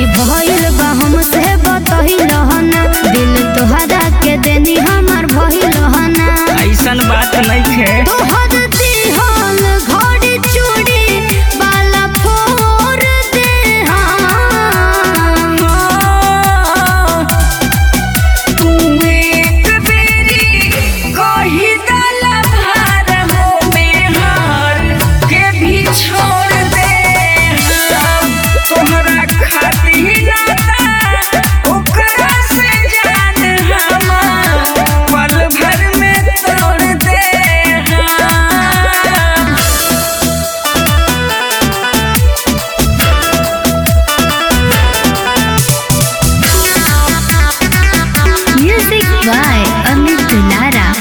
गलती भइल बा हमसे बतहिल ना दिल तोहरा के देनी हमार भइल ना ऐसन बात नहीं है तोहर दिहल घड़ी चूड़ी बाला फोड़ दे हम। तू एक बेरी कही दल भार हो में हार के भी छोड़ दे हम तोहरा खातिर नाता ओकरा से जान हम पल भर में तोड़ दे हम Music by Amit Dulara.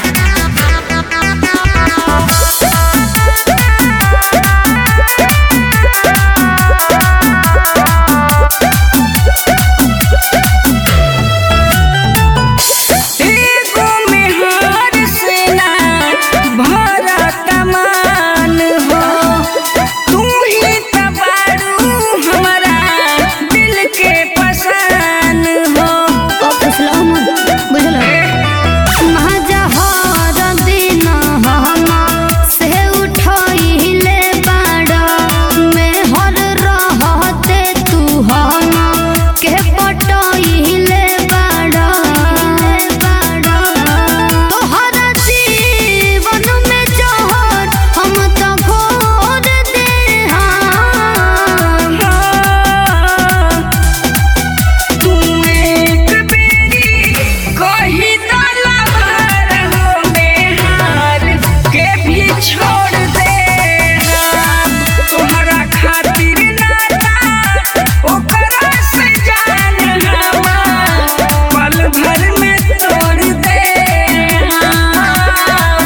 एगो मेहर से ना भरा तमान हो तू ही त बारू हमरा दिल के पसान हो हम तो घोर दे हम तू एक बेरी कही दल भर हो मेहर के भी छोड़ दे हम तोहरा खातिर नाता ओकरा से जान हम पल भर में तोड़ दे हम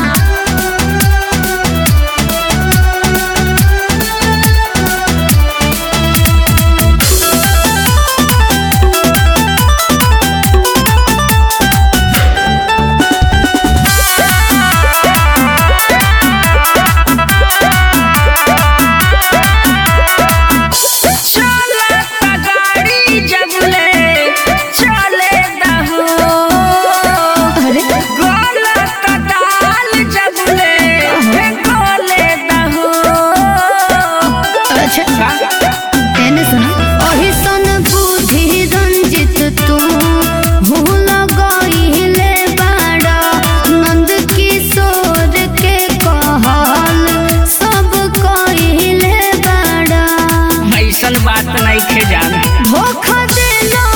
चलत गाड़ी जबले चले दहो अरे गलत दाल जबले गले दहो अच्छा एने सुना ओही सन बुद्धि रंजित तू भूल गईले बाड़ा नंद किशोर के कहल सब कहिले बाड़ा ऐसन बात नहीं खे जान धोखा देला